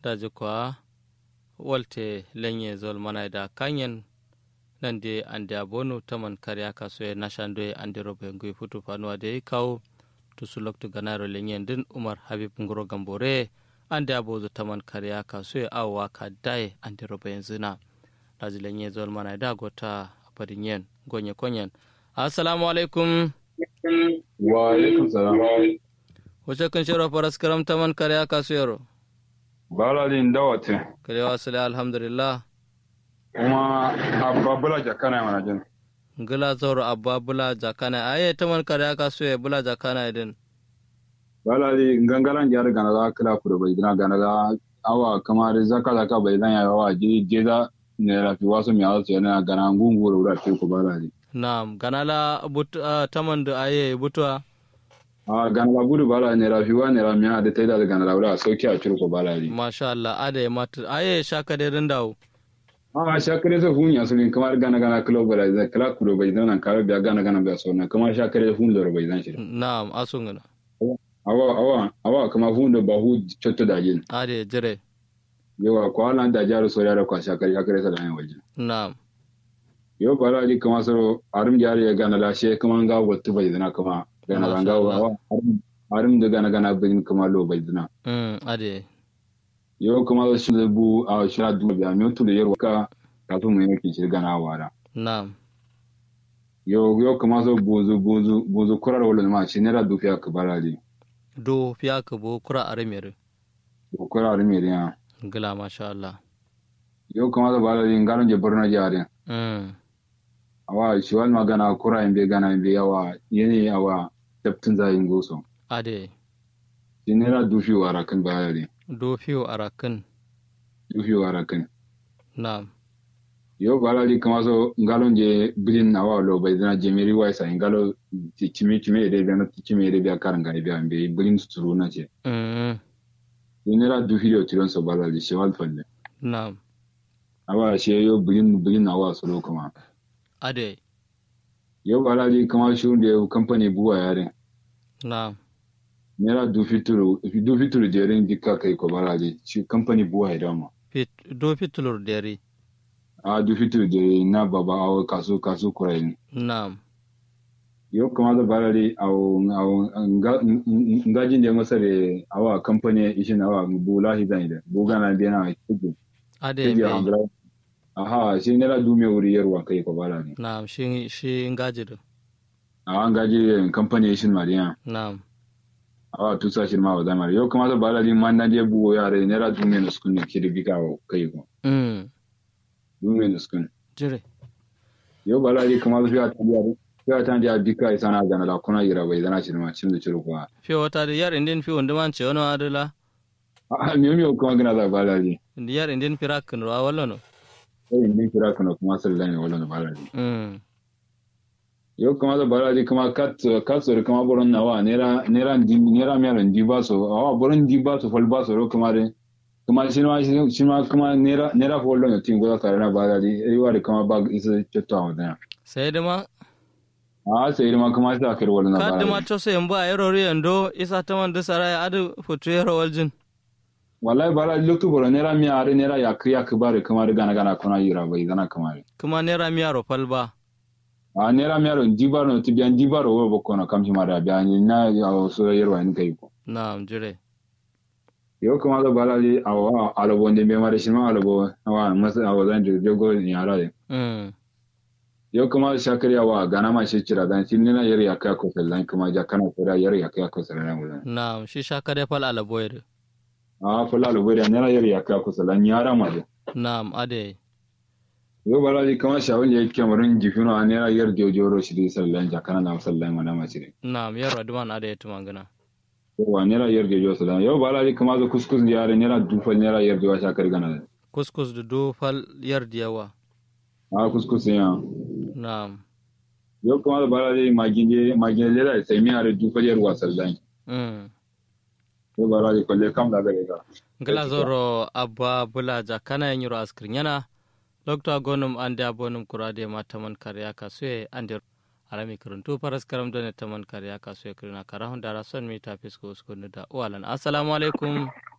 daji kwa walte lenye zol mana da kanyen nan de ande abonu taman karya kaso e nashando e ande robe ngui futu fanuwa de kawo tusu loktu ganaro lenye din umar habib ngoro gambore ande abozo taman karya kaso e awa ka daye ande robe yanzu na daji lenye zol mana da gota abadin yen gonye konyen assalamu alaikum wa alaikum salam wace kan shiro faras karam taman karya kaso yaro baladin dawate kare wasale alhamdulillah kuma abba bula jakana mana jin ngila zoro abba bula jakana aye taman karya kaso e bula jakana idin baladi gangalan jar gana za kila kuro bai dina gana za awa kamar zaka zaka bai dan yawa ji jeza ne rafi wasu mi azu yana gana ngunguro ura ce ko baladi Naam, ganala but uh, taman da aye butwa. a gana la gudu bala ne rafi wa ne ramiya da taida da gana la ura sauki a cirko baladi Masha Allah, ade mata aye shaka da rindawo. a shakare sa hunya su ne kamar gana gana kilo bai da kila kuro bai dan kare biya gana gana biya so na kamar shakare hun da bai dan shi Naam, asungana. awa awa awa kamar hun da bahu cotto da jin Ade jire. yawa ko halan da jaru so da kwa shakare shakare sa da yan waje Naam. yo bara di kama soro arum jari ya gana la she kama nga wattu bai dina kama gana Masha nga Allah. wa arum arum da gana gana bin kama lo bai dina Mm, ade. yo kama da shi da bu a shira du biya mi tu da yarwa ka kafin mu yake shi gana wara Naam. yo yo kama so bozu bozu bozu kurar wala ma shi ne ra du fiya ka bara di Do fiya ka bo kura arimere. ko kurar mi ya Ngila masha Allah. yo kama da bara di ngaron je borno jare Mm. awa shi wal magana kura in be gana in be yawa yene awa tabtin zayin goso Ade. shi ne ra du fi wara kan bara di Do fiyo arakin. du fi wara kan Naam. yo balali kama so ngalo je bilin na wa lo bai dana jemiri wa sa ngalo ti chimi chimi ede bia no ti chimi ede bia karanga ede bia be bilin suturu na ce Mm. yinera du video tiron so balali she wal falle Naam. awa she yo bilin bilin na wa so lo kuma Ade. yo balali kama shi de company buwa yare Naam. nera du fituru du fituru de rin dikka kai ko balali shi company buwa ya dama Fit do fitulur deri. a du fituru de na baba awo kasu kasu kurai Naam. yo kama da barari aw aw nga ngajin da masa da awa company ishin awa bula hidan da buga na biya na kudu Ade kiji be. hamdra aha shi ne la dume wuri yarwa kai ko barari Naam, shi shi ngajidu. awa ngaji da company ishin mariya Naam. awa tusa shi ma wadai mari yo kama da barari man na je buwo yare ne la dume na sukun ki da bika wa kai ko Mm. dume na sukun Jire. yo barari kama da fiya tan yare fiya tan da bika isana ga na la kuna yira bai dana shi ma cin da ciru kwa Fiyo wata da yar indin fiyo ndman ce wani adala. a mi mi kuma gina da barari Yar indin firakin ruwa wallo no. sai min kira kana kuma sallan ne wala barari Mm. yo kama da baraji kama kat kat so kama boron nawa nera nera ndi nera mi aran diba so awa boron diba so fal ba so ro kama de kama shi ma shi ma kama nera nera fo lo tin go ka na baraji ai wa de kama ba isa chotto awa da Sai da ma a sai ma kama sa kar wala na kadda ma baraji to sai mba yaro yando isa ta man da sarai adu futu yaro waljin. wallahi baraji lokto boron nera mi are nera ya kriya ka bare kama de gana gana kona yira bai gana kama de Kuma naira mi yaro falba. a nera mi aran diba no tibian diba ro wo kono kam shi ma da biya ni na ya so yerwa ni kai ko Na'am jire. yo kuma da balali awa alabo ne be mare shima alabo awa masa awa zan je jogo ni ara de Mm. yo kuma shakari awa gana ma shi kira dan shi nina yar ya kai ko sallan kuma ja kana kira yar ya kai ko sallan mu Na'am shi shaka da fal ala boyre. a fala alabo da nina yar ya kai ko sallan yara ma de Na'am ade. yo balali kuma shawun ya yake marin jifino a nina yar jojoro shi de sallan ja kana na sallan mana ma shi de Na'am yaro adman ade ya tumangana. yo wa nina yar jojo sallan yo balali kuma zo kuskus yare nina dufal nina yar jojo shakari gana Kuskus da do fal yar diyawa. a kuskus ya Na'am. yo kuma da balali maginde maginde da sai mi are dufal yar wa sallan Mm. yo balali ko le kam da gare ga Gila zoro abba bula jakana yin yiro askrin yana. Lokta gonum ande abonum kurade ma taman karya kasue ande arami kuruntu paras karam done taman karya kasue kirina karahun dara son mi tapis ko uskunu da walan assalamu alaikum